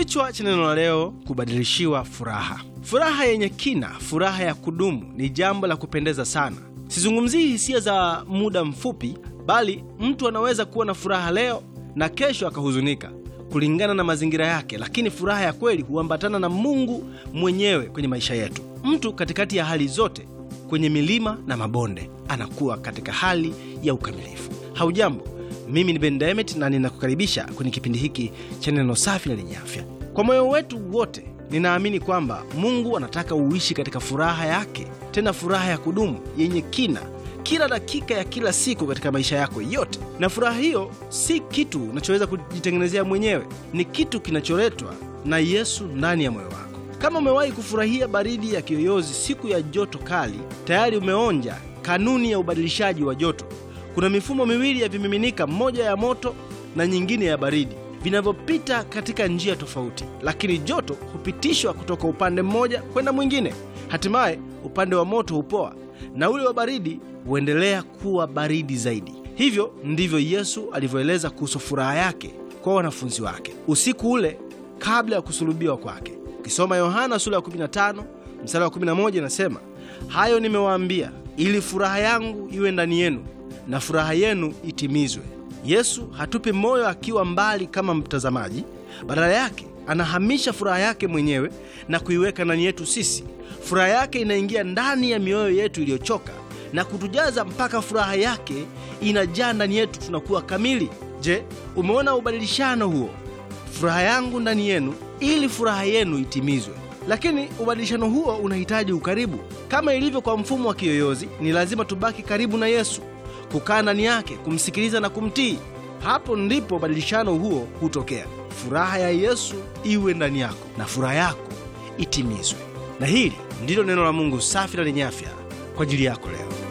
Kichwa cha neno la leo, kubadilishiwa furaha. Furaha yenye kina, furaha ya kudumu ni jambo la kupendeza sana. Sizungumzii hisia za muda mfupi, bali mtu anaweza kuwa na furaha leo na kesho akahuzunika kulingana na mazingira yake, lakini furaha ya kweli huambatana na Mungu mwenyewe kwenye maisha yetu. Mtu katikati ya hali zote, kwenye milima na mabonde, anakuwa katika hali ya ukamilifu. Haujambo, mimi ni Ben Demet na ninakukaribisha kwenye kipindi hiki cha neno safi na lenye afya. Kwa moyo wetu wote, ninaamini kwamba Mungu anataka uishi katika furaha yake, tena furaha ya kudumu yenye kina kila dakika ya kila siku katika maisha yako yote. Na furaha hiyo si kitu unachoweza kujitengenezea mwenyewe, ni kitu kinacholetwa na Yesu ndani ya moyo wako. Kama umewahi kufurahia baridi ya kiyoyozi siku ya joto kali, tayari umeonja kanuni ya ubadilishaji wa joto. Kuna mifumo miwili ya vimiminika, mmoja ya moto na nyingine ya baridi, vinavyopita katika njia tofauti, lakini joto hupitishwa kutoka upande mmoja kwenda mwingine. Hatimaye upande wa moto hupoa na ule wa baridi huendelea kuwa baridi zaidi. Hivyo ndivyo Yesu alivyoeleza kuhusu furaha yake kwa wanafunzi wake usiku ule kabla ya kusulubiwa kwake. Ukisoma Yohana sura ya 15 mstari wa 11, inasema hayo nimewaambia ili furaha yangu iwe ndani yenu na furaha yenu itimizwe. Yesu hatupi moyo akiwa mbali kama mtazamaji, badala yake anahamisha furaha yake mwenyewe na kuiweka ndani yetu sisi. Furaha yake inaingia ndani ya mioyo yetu iliyochoka na kutujaza mpaka furaha yake inajaa ndani yetu, tunakuwa kamili. Je, umeona ubadilishano huo? Furaha yangu ndani yenu ili furaha yenu itimizwe. Lakini ubadilishano huo unahitaji ukaribu. Kama ilivyo kwa mfumo wa kiyoyozi, ni lazima tubaki karibu na Yesu, kukaa ndani yake, kumsikiliza na kumtii. Hapo ndipo ubadilishano huo hutokea. Furaha ya Yesu iwe ndani yako na furaha yako itimizwe. Na hili ndilo neno la Mungu safi na lenye afya kwa ajili yako leo.